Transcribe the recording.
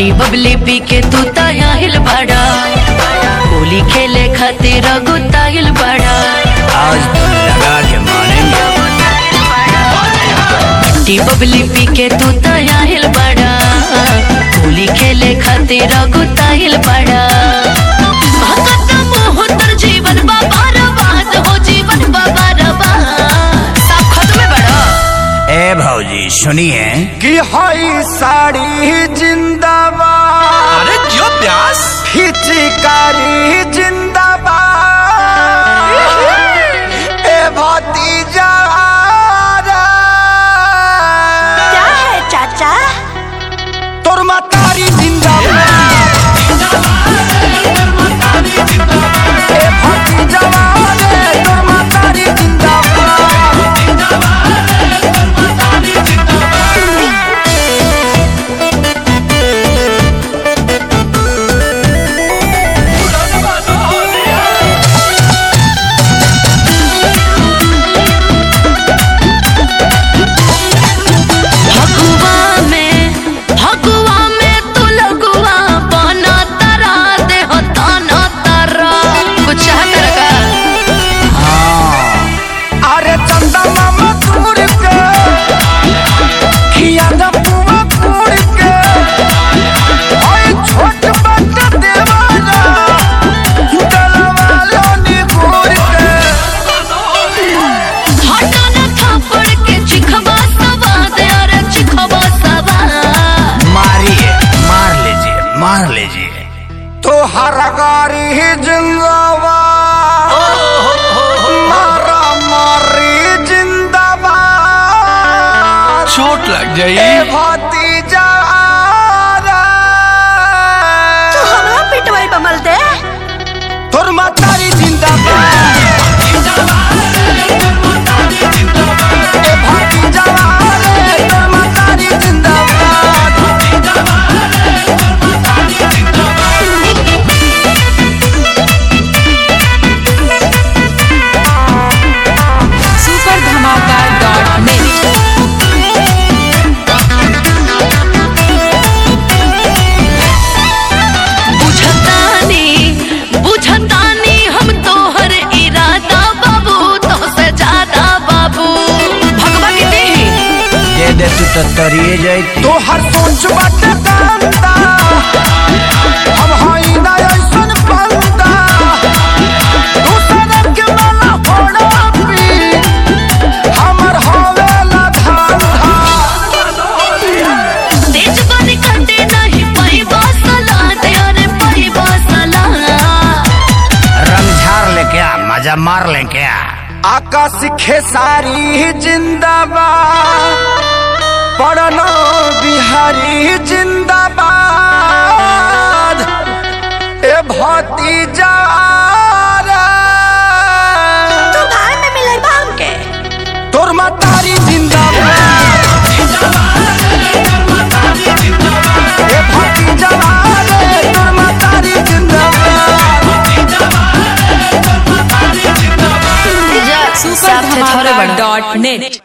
T बबली पी के तू ताहिल बड़ा होली खेले खातिर गुताइल बड़ा आज तो लगा के मानेंगे टी बबली पी के तू ताहिल बड़ा होली खेले खातिर गुताइल बड़ा भगत मोह तर जीवन बाबा रबाद हो जीवन बाबा रबाद सब खत्म बड़ा ए भौजी सुनिए कि हई साड़ी जिंदाबाद अरे क्यों प्यास हिचकारी जिंदाबाद ए भतीजा क्या है चाचा तोर मातारी जिंदाबाद ए भतीजा रे, तोर मातारी जिंदाबाद फगुआ में फगुआ में तू लगुआ बना तरा दे हो ताना तरा कुछ चाहत रखा अरे चंदा मामा तोड़ के खिया न पुआ तोड़ के ओए छोट बट देवाना डलवा लो नी घूर के हटा न थापड़ के चिखवा सवा दे अरे चिखवा सवा मारिए मार लीजिए मार लीजिए तो हर गारी ही जिंदाबाद मारा मारी जिंदाबाद चोट लग ए जाई भतीजा तू हमरा पिटवाई बमल दे तोर मातारी जिंदाबाद ए भतीजा रे, तोर मातारी जिंदाबाद सुपर धमाका डॉट नेट बुझतानी बुझतानी हम तोहर इरादा बाबू तो से ज्यादा बाबू भगवा के देही दे दे तू तो तरिए जाई तो हर सोच बाटे कांदा हम हई ना ऐसन बंदा दूसरे के माला फोड़ा पी हमर हवेला धांधा तेज बन कटे नहीं पाई बसला दे अरे पाई बसला रंग झार ले क्या मजा मार ले क्या आकाश खेसारी जिंदाबाद पढ़ना बिहारी जिंदाबाद ए भतीजा रे, तू भाई में मिले बाम के तोर मातारी जिंदाबाद ए भतीजा रे, तोर मातारी जिंदाबाद सुपर धमाका डॉट नेट